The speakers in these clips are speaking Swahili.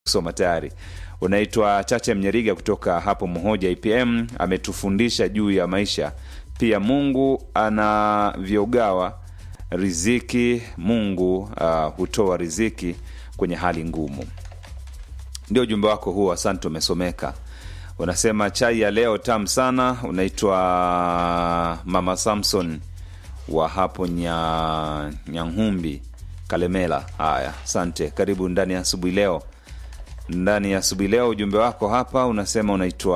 kusoma tayari unaitwa chache mnyeriga kutoka hapo mhoja ipm ametufundisha juu ya maisha pia mungu anavyogawa riziki mungu uh, hutoa riziki kwenye hali ngumu ndio ujumbe wako huo asante umesomeka unasema chai ya leo tamu sana unaitwa mama samson wa hapo nya nyanhumbi kalemela haya asante karibu ndani ya asubuhi leo ndani ya asubuhi leo ujumbe wako hapa unasema unaitwa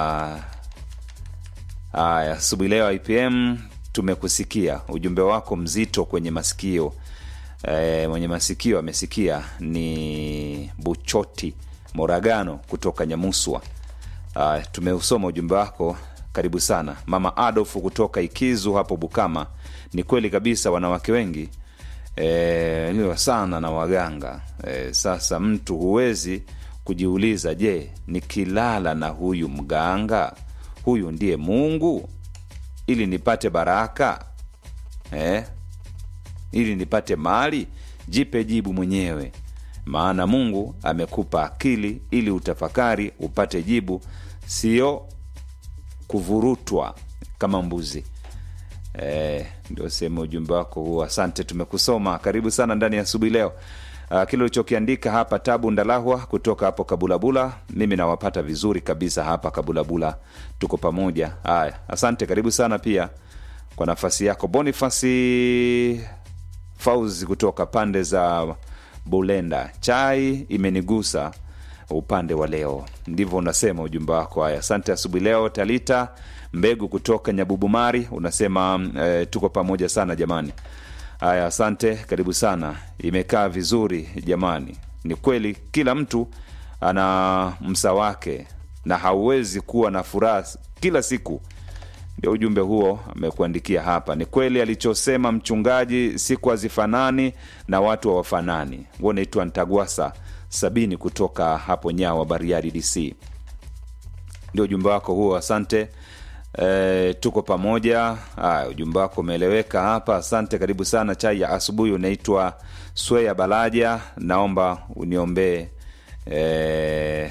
haya asubuhi leo ipm tumekusikia ujumbe wako mzito kwenye masikio e, mwenye masikio amesikia ni buchoti moragano kutoka nyamuswa uh, tumeusoma ujumbe wako karibu sana mama adolfu kutoka ikizu hapo bukama ni kweli kabisa wanawake wengi e, liwa sana na waganga e, sasa mtu huwezi kujiuliza je nikilala na huyu mganga huyu ndiye mungu ili nipate baraka eh? ili nipate mali jipe jibu mwenyewe maana mungu amekupa akili ili utafakari upate jibu sio kuvurutwa kama mbuzi e, ndio sehemu ujumbe wako huo asante tumekusoma karibu sana ndani ya asubuhi leo uh, kile ulichokiandika hapa tabu ndalahwa kutoka hapo kabulabula mimi nawapata vizuri kabisa hapa kabulabula tuko pamoja haya asante karibu sana pia kwa nafasi yako bonifasi fauzi kutoka pande za bulenda chai imenigusa upande wa leo ndivyo unasema ujumbe wako haya asante asubuhi leo talita mbegu kutoka nyabubumari unasema e, tuko pamoja sana jamani haya asante karibu sana imekaa vizuri jamani ni kweli kila mtu ana msa wake na hauwezi kuwa na furaha kila siku ndio ujumbe huo amekuandikia hapa ni kweli alichosema mchungaji siku hazifanani na watu hawafanani huo unaitwa ntagwasa sabini kutoka hapo nyawa bariadi dc ndio ujumbe wako huo asante e, tuko pamoja Aya, ujumbe wako umeeleweka hapa asante karibu sana chai ya asubuhi unaitwa swea balaja naomba uniombee e,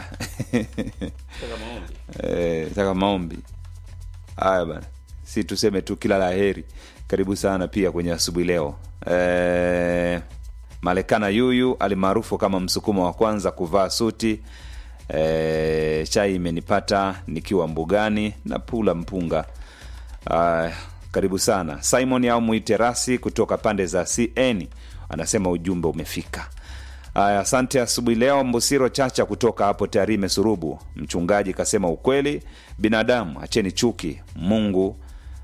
e, taka maombi haya bana si tuseme tu kila la heri karibu sana pia kwenye asubuhi leo e, malekana yuyu alimaarufu kama msukumo wa kwanza kuvaa suti e, chai imenipata nikiwa mbugani na pula mpunga uh, karibu sana simon au mwiterasi kutoka pande za cn anasema ujumbe umefika aya asante asubuhi leo mbusiro chacha kutoka hapo tarime surubu mchungaji kasema ukweli binadamu acheni chuki mungu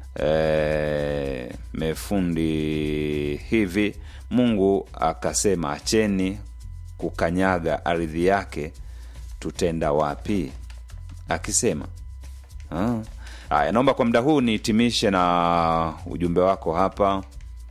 e, mefundi hivi mungu akasema acheni kukanyaga ardhi yake tutenda wapi akisema haya naomba kwa muda huu nihitimishe na ujumbe wako hapa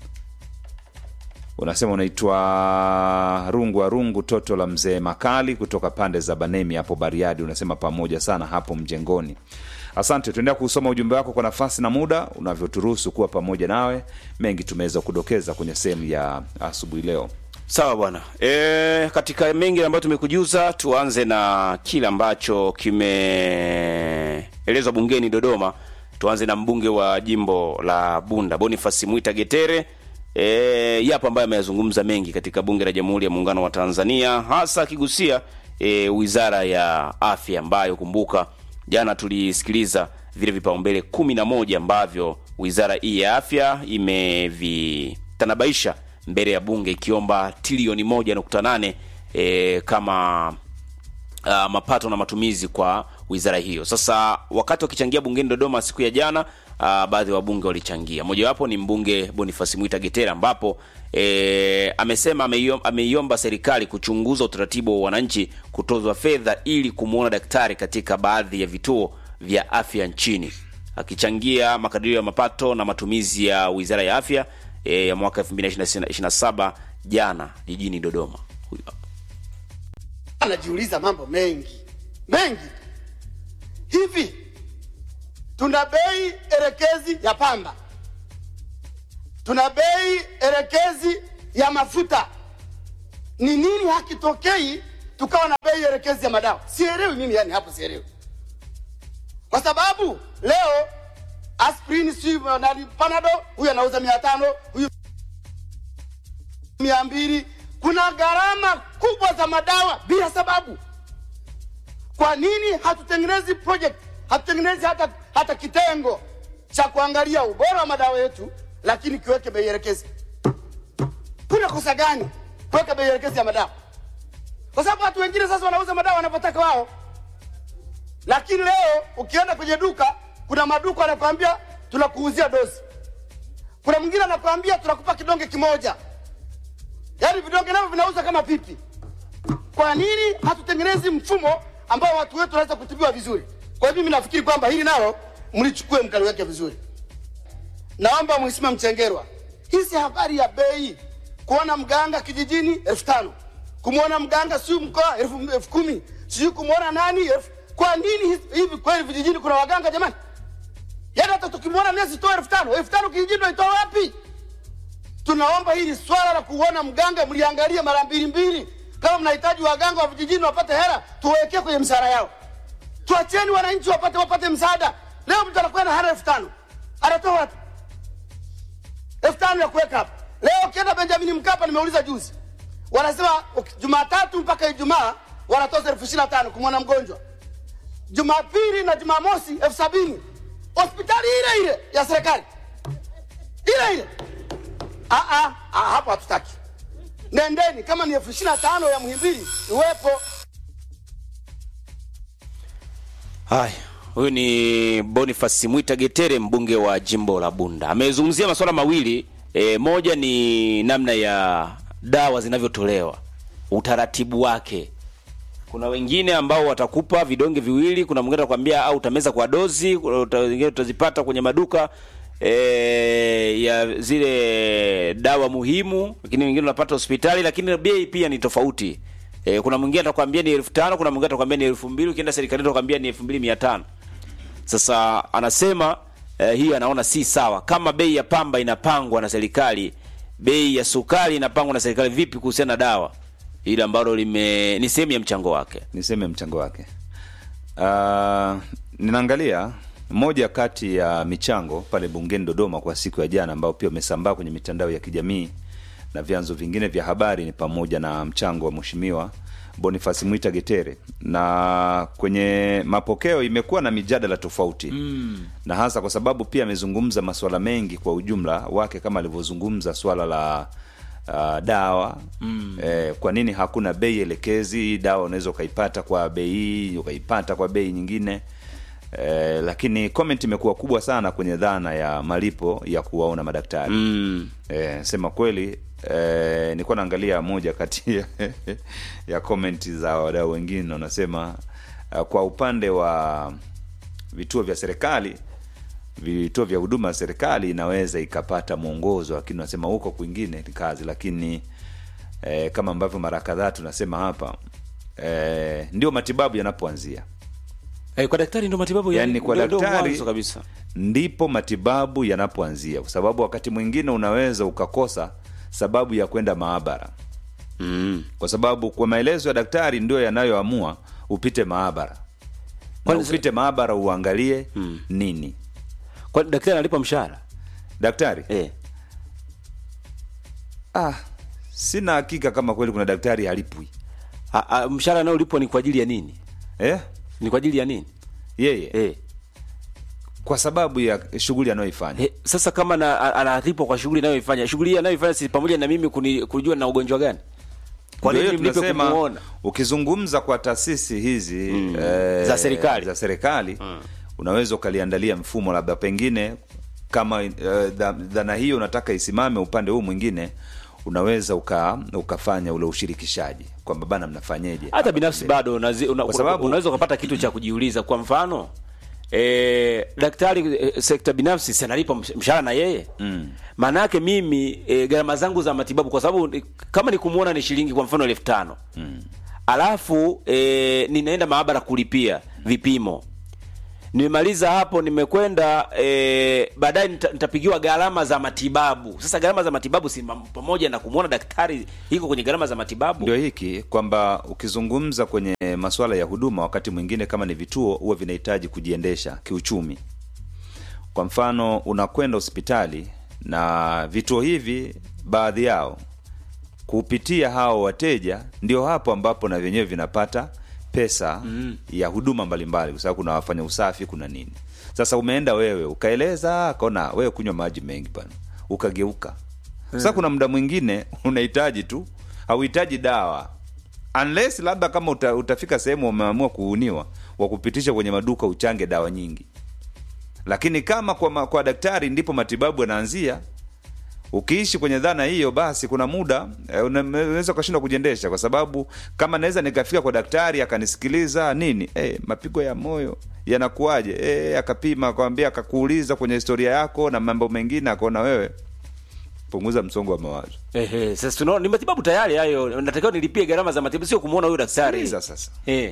unasema unaitwa rungu wa rungu toto la mzee makali kutoka pande za banemi hapo bariadi unasema pamoja sana hapo mjengoni asante tuendea kusoma ujumbe wako kwa nafasi na muda unavyoturuhusu kuwa pamoja nawe mengi tumeweza kudokeza kwenye sehemu ya asubuhi leo sawa bwana e, katika mengi ambayo tumekujuza tuanze na kile ambacho kimeelezwa bungeni dodoma tuanze na mbunge wa jimbo la bunda bonifasi mwita getere e, yapo ambayo ameyazungumza mengi katika bunge la jamhuri ya muungano wa tanzania hasa akigusia e, wizara ya afya ambayo kumbuka jana tulisikiliza vile vipaumbele kumi na moja ambavyo wizara hii ya afya imevitanabaisha mbele ya bunge ikiomba trilioni moja nukta nane e, kama uh, mapato na matumizi kwa wizara hiyo sasa wakati wakichangia bungeni dodoma siku ya jana uh, baadhi ya wabunge walichangia mojawapo ni mbunge bonifasi mwita getera ambapo e, amesema ameiom- ameiomba serikali kuchunguza utaratibu wa wananchi kutozwa fedha ili kumwona daktari katika baadhi ya vituo vya afya nchini akichangia makadirio ya mapato na matumizi ya wizara ya afya e, ya mwaka 2027 jana jijini dodoma Huyu hapa. anajiuliza mambo mengi mengi hivi tuna bei elekezi ya pamba tuna bei elekezi ya mafuta ni nini hakitokei tukawa na bei elekezi ya madawa. Sielewi mimi, yani hapo sielewi, kwa sababu leo aspirin si nani, panado huyu anauza mia tano huyu mia mbili. Kuna gharama kubwa za madawa bila sababu. Kwa nini hatutengenezi project, hatutengenezi hata, hata kitengo cha kuangalia ubora wa madawa yetu, lakini kiweke bei elekezi? Kuna kosa gani kuweka bei elekezi ya madawa? Kwa sababu watu wengine sasa wanauza madawa wanavyotaka wao, lakini leo ukienda kwenye duka, kuna maduka anakwambia tunakuuzia dozi, kuna mwingine anakwambia tunakupa kidonge kimoja, yaani vidonge navyo vinauza kama pipi. Kwa nini hatutengenezi mfumo ambao watu wetu wanaweza kutibiwa vizuri? Kwa hiyo mimi nafikiri kwamba hili nalo mlichukue mkaliweke vizuri. Naomba Mheshimiwa Mchengerwa, hizi habari ya bei, kuona mganga kijijini elfu tano kumwona mganga siu mkoa elfu elfu kumi sijui kumwona nani elfu kwa nini hizi- hivi kweli vijijini kuna waganga jamani? Yaani hata tukimwona nesi toa elfu tano elfu tano kijijini naitoa wapi? Tunaomba hili swala la kuona mganga mliangalie mara mbili mbili. Kama mnahitaji waganga wa vijijini wapate hela, tuwawekee kwenye mshahara yao. Tuacheni wananchi wapate wapate msaada. Leo mtu anakwenda hana elfu tano anatoa wapi? elfu tano ya kuweka hapa. Leo ukienda Benjamin Mkapa, nimeuliza juzi, wanasema uki- Jumatatu mpaka Ijumaa wanatoza elfu ishirini na tano kumwona mgonjwa, Jumapili na Jumamosi elfu sabini hospitali ile ile ya serikali ile ile. Ah, ah, ah, hapo hatutaki. Nendeni, kama ni elfu ishirini na tano ya Muhimbili iwepo. Haya, huyu ni Boniface Mwita Getere, mbunge wa jimbo la Bunda. Amezungumzia masuala mawili e, moja ni namna ya dawa zinavyotolewa, utaratibu wake. Kuna wengine ambao watakupa vidonge viwili, kuna mwingine atakwambia au utameza kwa dozi, kuna uta- wengine utazipata kwenye maduka e, ya zile dawa muhimu, lakini wengine unapata hospitali, lakini bei pia ni tofauti. E, kuna mwingine atakwambia ni elfu tano kuna mwingine atakwambia ni elfu mbili ukienda serikalini atakwambia ni elfu mbili mia tano Sasa anasema eh, hii anaona si sawa. Kama bei ya pamba inapangwa na serikali, bei ya sukari inapangwa na serikali, vipi kuhusiana na dawa ile ambalo lime ni sehemu ya mchango wake? niseme mchango wake. Uh, ninaangalia moja kati ya michango pale bungeni Dodoma kwa siku ya jana, ambao pia umesambaa kwenye mitandao ya kijamii na vyanzo vingine vya habari, ni pamoja na mchango wa mheshimiwa Boniface Mwita Getere, na kwenye mapokeo imekuwa na mijadala tofauti mm. na hasa kwa sababu pia amezungumza masuala mengi kwa ujumla wake, kama alivyozungumza swala la uh, dawa mm. eh, kwa nini hakuna bei elekezi? Dawa unaweza ukaipata kwa bei hii ukaipata kwa bei nyingine eh, lakini comment imekuwa kubwa sana kwenye dhana ya malipo ya kuwaona madaktari Mm. Eh, sema kweli eh, nilikuwa naangalia moja kati ya, ya comment za wadau wengine wanasema uh, kwa upande wa vituo vya serikali vituo vya huduma ya serikali inaweza ikapata mwongozo, lakini unasema huko kwingine ni kazi. Lakini eh, kama ambavyo mara kadhaa tunasema hapa eh, ndio matibabu yanapoanzia Eh, kwa daktari ndio matibabu ya- yani kwa ndio- ndio daktari mwanzo kabisa. ndipo matibabu yanapoanzia, kwa sababu wakati mwingine unaweza ukakosa sababu ya kwenda maabara, Mm. kwa sababu kwa maelezo ya daktari ndio yanayoamua upite maabara na Kwani- upite maabara uangalie nini. Kwa daktari analipa mshahara? Daktari Eh. ah, sina hakika kama kweli kuna daktari halipwi A, a, mshahara anaolipwa ni kwa ajili ya nini? eh? Ni kwa ajili ya nini? Yeye Eh. kwa sababu ya shughuli anayoifanya He, sasa kama na, a- analipwa kwa shughuli inayoifanya shughuli hii anayoifanya si pamoja na mimi kuni, kujua na ugonjwa gani? Kwa Ndio nini hiyo mlipe tunasema, kumuona? ukizungumza kwa taasisi hizi eh, Za serikali. za serikali unaweza ukaliandalia mfumo labda pengine kama eh, dha- dhana hiyo unataka isimame upande huu mwingine unaweza uka, ukafanya ule ushirikishaji kwamba bana mnafanyeje Hata hapa binafsi mbele. bado unazi, una, Kwa sababu- unaweza ukapata kitu cha kujiuliza. Kwa mfano e, daktari e, sekta binafsi si analipa msh- mshahara na yeye mm. Maana yake mimi e, gharama zangu za matibabu kwa sababu ni- kama ni kumuona ni shilingi kwa mfano elfu tano mm. alafu e, ninaenda maabara kulipia vipimo nimemaliza hapo nimekwenda e, baadaye nita, nitapigiwa gharama za matibabu sasa gharama za matibabu si mam- pamoja na kumwona daktari iko kwenye gharama za matibabu ndio hiki kwamba ukizungumza kwenye masuala ya huduma wakati mwingine kama ni vituo huwa vinahitaji kujiendesha kiuchumi kwa mfano unakwenda hospitali na vituo hivi baadhi yao kupitia hao wateja ndio hapo ambapo na vyenyewe vinapata pesa mm. ya huduma mbalimbali kwa sababu kuna wafanya usafi kuna nini sasa umeenda wewe ukaeleza akaona wewe kunywa maji mengi bana ukageuka sasa kuna muda mwingine unahitaji tu hauhitaji dawa unless labda kama uta, utafika sehemu umeamua kuuniwa wa kupitisha kwenye maduka uchange dawa nyingi lakini kama kwa, ma- kwa daktari ndipo matibabu yanaanzia ukiishi kwenye dhana hiyo basi kuna muda eh, una- unaweza ukashindwa kujiendesha kwa sababu kama naweza nikafika kwa daktari akanisikiliza nini eh, mapigo ya moyo yanakuwaje eh, akapima akwambia akakuuliza kwenye historia yako na mambo mengine akaona wewe punguza msongo wa mawazo Ehe, sasa tunaona ni matibabu tayari hayo natakiwa nilipie gharama za matibabu sio kumwona huyo daktari Sikiliza sasa eh.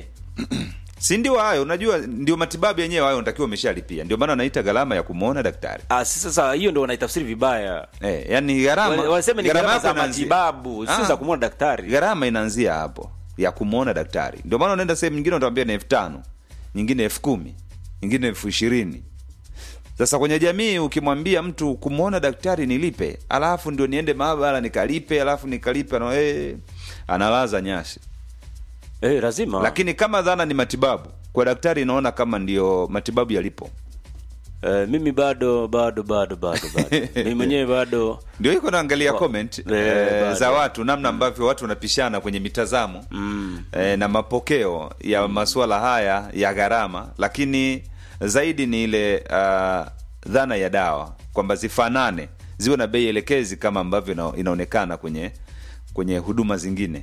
si ndio hayo unajua ndio matibabu yenyewe hayo unatakiwa umeshalipia ndio maana wanaita gharama ya kumwona daktari ah, si sasa hiyo ndo wanaitafsiri vibaya eh, yani gharama Wa- wanasema ni gharama gharama yako za inaanzia- matibabu sio Ah. za kumwona daktari gharama inaanzia hapo ya kumwona daktari ndio maana unaenda sehemu nyingine utawambia ni elfu tano nyingine elfu kumi nyingine elfu ishirini sasa kwenye jamii ukimwambia mtu kumwona daktari nilipe alafu ndio niende maabara nikalipe alafu nikalipe no, eh, analaza nyasi eh, lazima lakini kama dhana ni matibabu kwa daktari inaona kama ndio matibabu yalipo eh, mimi bado bado bado bado bado mimi mwenyewe bado ndio iko naangalia Wa- comment Eh, eh, bado. za watu namna ambavyo watu wanapishana kwenye mitazamo mm. eh, na mapokeo ya masuala haya ya gharama lakini zaidi ni ile uh, dhana ya dawa kwamba zifanane ziwe na bei elekezi kama ambavyo ina, inaonekana kwenye kwenye huduma zingine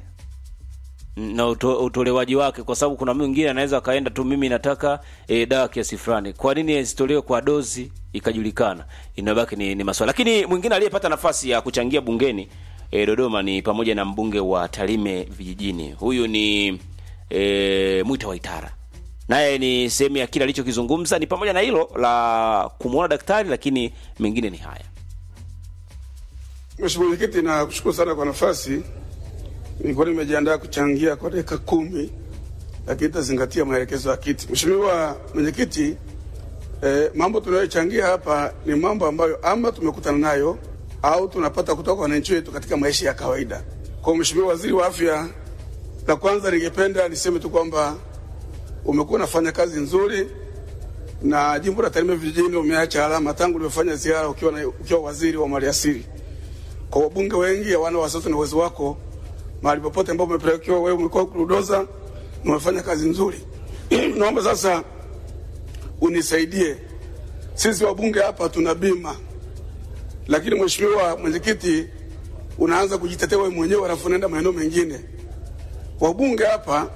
na uto, utolewaji wake kwa sababu kuna mwingine anaweza akaenda tu mimi nataka e, dawa kiasi fulani kwa nini isitolewe kwa dozi ikajulikana inabaki ni, ni maswala lakini mwingine aliyepata nafasi ya kuchangia bungeni e, dodoma ni pamoja na mbunge wa tarime vijijini huyu ni e, mwita waitara naye ni sehemu ya kile alichokizungumza ni pamoja na hilo la kumwona daktari lakini mengine ni haya Mheshimiwa Mwenyekiti, nakushukuru sana kwa nafasi. Nilikuwa nimejiandaa kuchangia kwa dakika kumi, lakini itazingatia maelekezo ya kiti. Mheshimiwa Mwenyekiti, eh, mambo tunayochangia hapa ni mambo ambayo ama tumekutana nayo au tunapata kutoka kwa wananchi wetu katika maisha ya kawaida. Kwa Mheshimiwa Waziri wa Afya, la kwanza ningependa niseme tu kwamba umekuwa unafanya kazi nzuri na jimbo la Tarime vijijini umeacha alama tangu uliofanya ziara ukiwa, na, ukiwa waziri wa maliasili kwa wabunge wengi hawana wasiwasi na uwezo wako mahali popote ambapo umepelekewa wewe, umekuwa kurudoza na umefanya kazi nzuri. Naomba sasa unisaidie, sisi wabunge hapa tuna bima, lakini mheshimiwa mwenyekiti, unaanza kujitetea wewe mwenyewe, alafu unaenda maeneo mengine. Wabunge hapa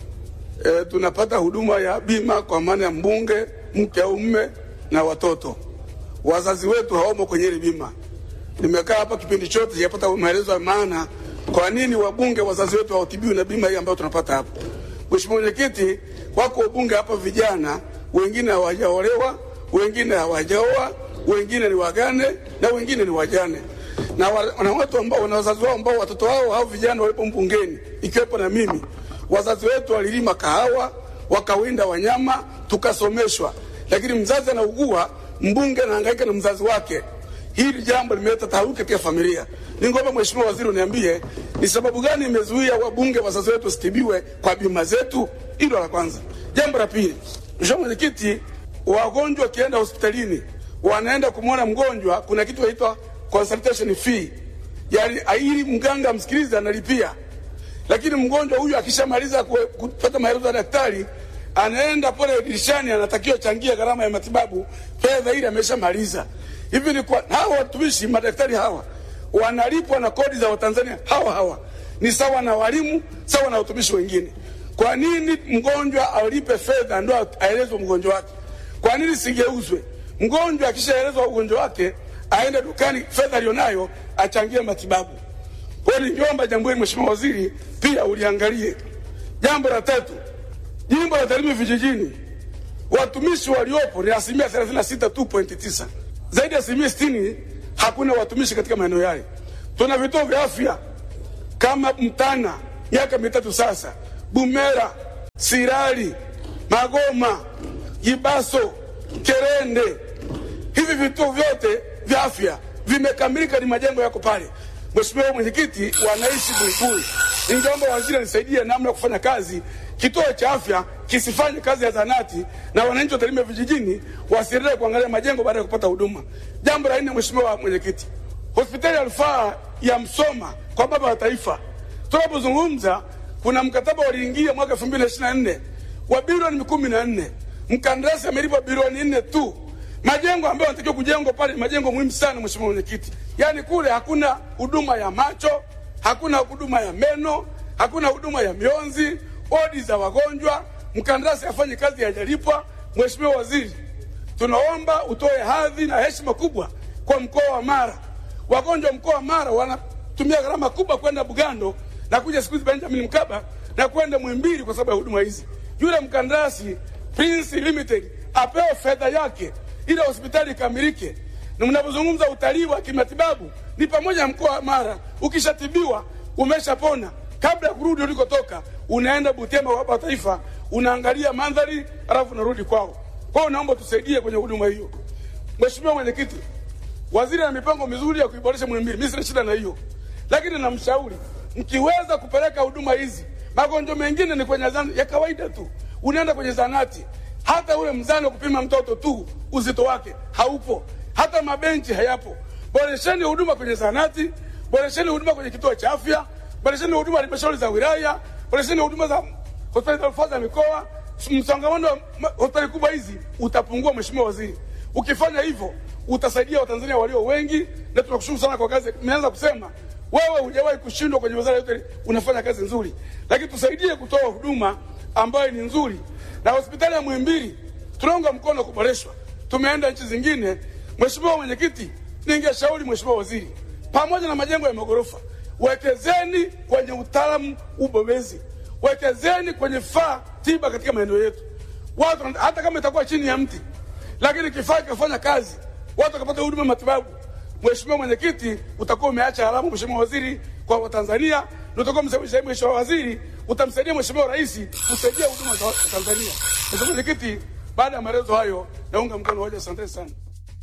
e, tunapata huduma ya bima kwa maana ya mbunge, mke au mme na watoto. Wazazi wetu hawamo kwenye ile bima nimekaa hapa kipindi chote sijapata maelezo ya maana kwa nini wabunge wazazi wetu hawatibiwi na bima hii ambayo tunapata hapa. Mheshimiwa Mwenyekiti, wako wabunge hapa vijana, wengine hawajaolewa, wengine hawajaoa, wengine ni wagane na wengine ni wajane na, wa, na watu ambao na wazazi wao ambao watoto wao hao vijana walipo mbungeni, ikiwepo na mimi. Wazazi wetu walilima kahawa, wakawinda wanyama, tukasomeshwa, lakini mzazi anaugua, mbunge anahangaika na mzazi wake hili jambo limeleta taharuki katika familia. Ningeomba Mheshimiwa Waziri uniambie ni sababu gani imezuia wabunge wazazi wetu wasitibiwe kwa bima zetu? Hilo la kwanza. Jambo la pili, Mheshimiwa Mwenyekiti, wagonjwa wakienda hospitalini wanaenda kumwona mgonjwa, kuna kitu inaitwa consultation fee, yaani ili mganga msikilize analipia, lakini mgonjwa huyu akishamaliza ku- kupata maelezo ya daktari anaenda pale dirishani, anatakiwa changia gharama ya matibabu, fedha ile ameshamaliza. Hivi ni kwa hawa watumishi madaktari hawa wanalipwa na kodi za Watanzania hawa hawa, ni sawa na walimu, sawa na watumishi wengine. Kwa nini mgonjwa alipe fedha ndo aelezwe mgonjwa wake? Kwa nini sigeuzwe? Mgonjwa akishaelezwa ugonjwa wake aende dukani, fedha alionayo achangie matibabu. Kwa hiyo ningeomba jambo hili Mheshimiwa Waziri pia uliangalie. Jambo la tatu, jimbo la Tarime vijijini watumishi waliopo ni asilimia 36.9. Zaidi ya asilimia 60 hakuna watumishi katika maeneo yale. Tuna vituo vya afya kama Mtana miaka mitatu sasa, Bumera, Sirari, Magoma, Gibaso, Kerende. Hivi vituo vyote vya afya vimekamilika, ni majengo yako pale. Mheshimiwa Mwenyekiti, wanaishi Buibui, ningeomba waziri anisaidie namna ya kufanya kazi kituo cha afya kisifanye kazi ya zanati na wananchi wa Tarime vijijini wasiendelee kuangalia majengo baada ya kupata huduma. Jambo la nne, Mheshimiwa Mwenyekiti, hospitali ya rufaa ya Msoma kwa baba wa taifa, tunapozungumza kuna mkataba uliingia mwaka 2024 wa bilioni kumi na nne mkandarasi amelipwa bilioni nne tu. Majengo ambayo yanatakiwa kujengwa pale ni majengo muhimu sana, Mheshimiwa Mwenyekiti. Yaani kule hakuna huduma ya macho, hakuna huduma ya meno, hakuna huduma ya mionzi, odi za wagonjwa, mkandarasi afanye kazi hajalipwa. Mheshimiwa Waziri, tunaomba utoe hadhi na heshima kubwa kwa mkoa wa Mara. Wagonjwa mkoa wa Mara wanatumia gharama kubwa kwenda Bugando na kuja siku hizi Benjamin Mkapa na kwenda Mwimbili kwa sababu ya huduma hizi. Yule mkandarasi Prince Limited apewe fedha yake ili hospitali ikamilike. Na mnapozungumza utalii wa kimatibabu ni pamoja na mkoa wa Mara, ukishatibiwa umeshapona, kabla ya kurudi ulikotoka, unaenda Butembo kwa Baba wa Taifa, unaangalia mandhari, alafu unarudi kwao. Kwa hiyo naomba tusaidie kwenye huduma hiyo. Mheshimiwa Mwenyekiti, waziri ana mipango mizuri ya kuiboresha Muhimbili, mimi sina shida na hiyo, lakini namshauri mkiweza kupeleka huduma hizi, magonjwa mengine ni kwenye zana ya kawaida tu, unaenda kwenye zanati, hata ule mzani wa kupima mtoto tu uzito wake haupo, hata mabenchi hayapo. Boresheni huduma kwenye zanati, boresheni huduma kwenye kituo cha afya, boresheni huduma halmashauri za wilaya, boresheni huduma za hospitali za rufaa za mikoa. Msongamano wa ma- hospitali kubwa hizi utapungua, Mheshimiwa Waziri. Ukifanya hivyo utasaidia Watanzania walio wengi, na tunakushukuru sana kwa kazi. Nimeanza kusema wewe hujawahi kushindwa kwenye wizara yote, unafanya kazi nzuri, lakini tusaidie kutoa huduma ambayo ni nzuri. Na hospitali ya Muhimbili tunaunga mkono kuboreshwa, tumeenda nchi zingine. Mheshimiwa Mwenyekiti, ningeshauri Mheshimiwa Waziri, pamoja na majengo ya magorofa, wekezeni kwenye utaalamu ubobezi, wekezeni kwenye vifaa tiba katika maeneo yetu. Watu hata kama itakuwa chini ya mti, lakini kifaa kikafanya kazi, watu wakapata huduma ya matibabu. Mheshimiwa Mwenyekiti, utakuwa umeacha alama, Mheshimiwa Waziri, kwa Watanzania na utakuwa msaidia Mheshimiwa Waziri, utamsaidia Mheshimiwa Rais kusaidia huduma za Tanzania. Mheshimiwa Mwenyekiti, baada ya maelezo hayo, naunga mkono hoja. Asante sana.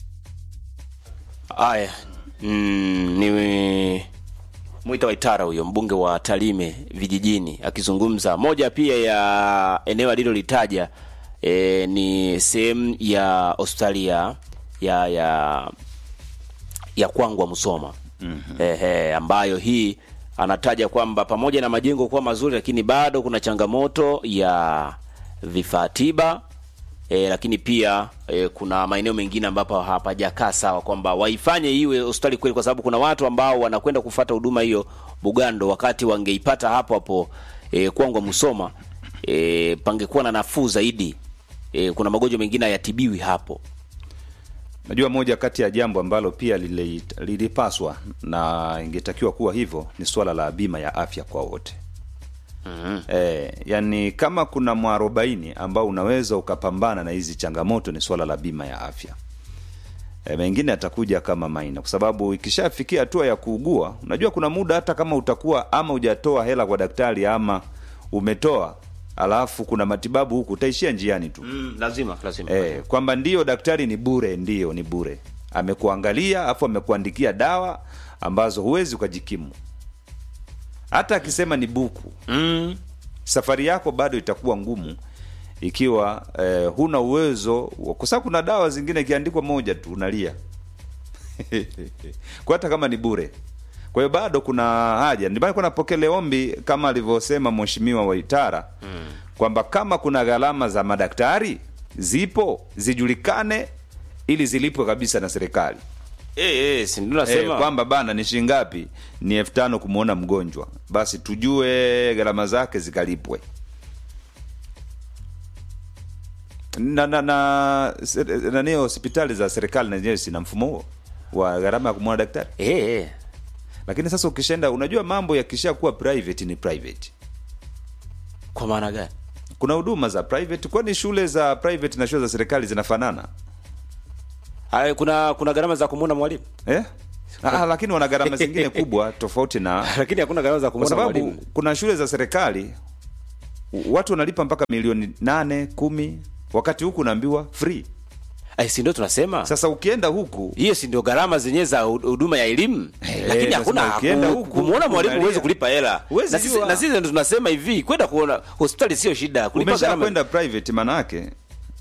Haya, mm, ni Mwita Waitara huyo mbunge wa Tarime vijijini akizungumza. Moja pia ya eneo alilolitaja e, ni sehemu ya hospitali ya ya ya ya Kwangwa Musoma mm-hmm. Ehe, ambayo hii anataja kwamba pamoja na majengo kuwa mazuri, lakini bado kuna changamoto ya vifaa tiba e, lakini pia e, kuna maeneo mengine ambapo hapajakaa sawa, kwamba waifanye iwe hospitali kweli, kwa sababu kuna watu ambao wanakwenda kufata huduma hiyo Bugando, wakati wangeipata hapo hapo e, Kwangwa Musoma e, pangekuwa na nafuu zaidi. E, kuna magonjwa mengine hayatibiwi hapo. Najua moja kati ya jambo ambalo pia lili- lilipaswa na ingetakiwa kuwa hivyo ni suala la bima ya afya kwa wote. mm-hmm. E, yani kama kuna mwarobaini ambao unaweza ukapambana na hizi changamoto ni suala la bima ya afya. E, mengine atakuja kama maina, kwa sababu ikishafikia hatua ya kuugua, unajua kuna muda hata kama utakuwa ama hujatoa hela kwa daktari ama umetoa, alafu kuna matibabu huku, utaishia njiani tu. Mm, lazima lazima Eh, kwamba ndio daktari ni bure, ndio ni bure, amekuangalia afu amekuandikia dawa ambazo huwezi ukajikimu. Hata akisema ni buku, mm. safari yako bado itakuwa ngumu ikiwa eh, huna uwezo, wa- kwa sababu kuna dawa zingine ikiandikwa moja tu unalia kwa hata kama ni bure. Kwa hiyo bado kuna haja, ndio maana kuna napokele ombi kama alivyosema mheshimiwa Waitara mm. kwamba kama kuna gharama za madaktari zipo zijulikane ili zilipwe kabisa na serikali Eh, eh, si ndio eh, nasema kwamba bana ni shilingi ngapi? Ni elfu tano kumwona mgonjwa, basi tujue gharama zake zikalipwe na na na se- nani hospitali za serikali na zenyewe zina mfumo huo wa gharama ya kumwona daktari. eh, eh. Lakini sasa ukishaenda, unajua mambo yakishakuwa private ni private. Kwa maana gani? kuna huduma za private kwani shule za private na shule za serikali zinafanana Haya, kuna kuna gharama za kumuona mwalimu eh? Ah, lakini wana gharama zingine kubwa tofauti na lakini hakuna gharama za kwa kumuona sababu mwalimu kuna shule za serikali watu wanalipa mpaka milioni nane kumi wakati huku unaambiwa free Ai, si ndio tunasema sasa ukienda huku hiyo si ndio gharama zenyewe za hu- huduma ya elimu lakini nasema hakuna ukienda ku- huku, kumuona mwalimu unalia. huwezi kulipa hela Huwezi na sisi jua. na sisi ndio tunasema hivi kwenda kuona hospitali sio shida kulipa umesha gharama kwenda private manake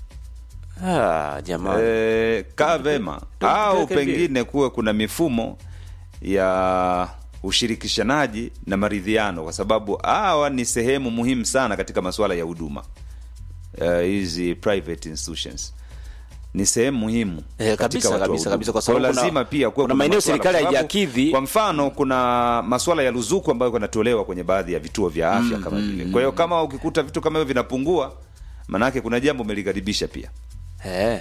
ah jamani eh, kaa vema Ndio au tupeleke mbio. pengine kuwe kuna mifumo ya ushirikishanaji na maridhiano kwa sababu hawa ni sehemu muhimu sana katika masuala ya huduma Eh, hizi private institutions ni sehemu muhimu Eh, katika kabisa, watu wa kabisa, huduma. kabisa, kwa Kwa hiyo sababu kuna- lazima pia kuwe kuna maeneo masuala, serikali kwa sababu, haijakidhi. kwa mfano kuna masuala ya ruzuku ambayo yanatolewa kwenye baadhi ya vituo vya afya kama vile kwa hiyo kama ukikuta vitu kama hivyo vinapungua maanake kuna jambo umelikaribisha pia eh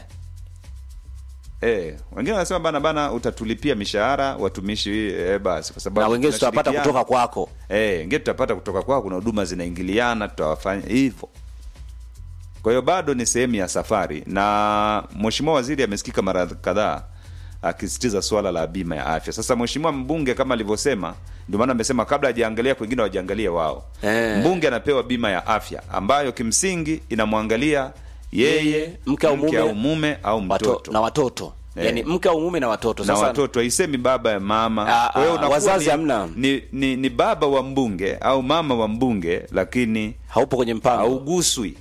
Eh, wengine wanasema bana bana utatulipia mishahara watumishi eh, basi kwa sababu na wengine tutapata tunashirikiana. kutoka kwako Eh, wengine tutapata kutoka kwako, kuna huduma zinaingiliana, tutawafanya hivyo. Kwa hiyo bado ni sehemu ya safari, na mheshimiwa waziri amesikika mara kadhaa akisisitiza swala la bima ya afya. Sasa mheshimiwa mbunge kama alivyosema, ndio maana amesema kabla hajaangalia kwingine wajiangalie wao. Eh. Mbunge anapewa bima ya afya ambayo kimsingi inamwangalia yeye, mke au mume, au mume au Wato, mtoto na watoto Eh. yani mke au mume na watoto na sasa watoto haisemi baba ya mama Ah, kwa hiyo ah, unakuwa wazazi ni, hamna. ni, ni, ni baba wa mbunge au mama wa mbunge lakini haupo kwenye mpango hauguswi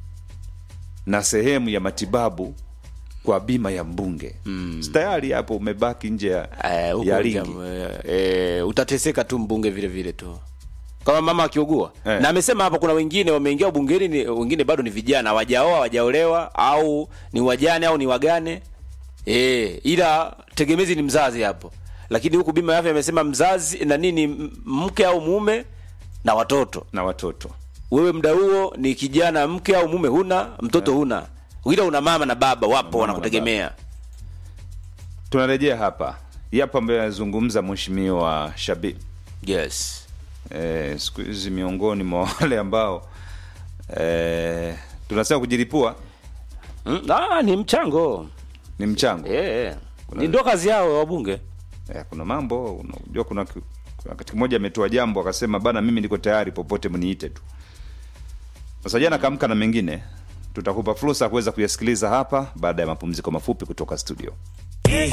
na sehemu ya matibabu kwa bima ya mbunge mm. tayari hapo umebaki nje ya, Eh, huko ya nje, ringi eh, eh, utateseka tu mbunge vile vile tu kama mama akiugua Eh. na amesema hapa kuna wengine wameingia bungeni ni, wengine bado ni vijana hawajaoa hawajaolewa au ni wajane au ni wagane e, ila tegemezi ni mzazi hapo lakini huku bima ya afya amesema mzazi na nini m- mke au mume na watoto na watoto wewe mda huo ni kijana mke au mume huna mtoto huna ila una mama na baba wapo Mama na wanakutegemea tunarejea hapa yapo ambayo anazungumza mheshimiwa shabi yes eh, siku hizi miongoni mwa wale ambao eh, tunasema kujilipua mm, ah, ni mchango ni mchango Eh, ni ndo kazi yao wabunge Eh, kuna mambo unajua kuna ki- kuna wakati mmoja ametoa jambo akasema bana mimi niko tayari popote mniite tu sasa jana kaamka na mengine tutakupa fursa ya kuweza kuyasikiliza hapa baada ya mapumziko mafupi kutoka studio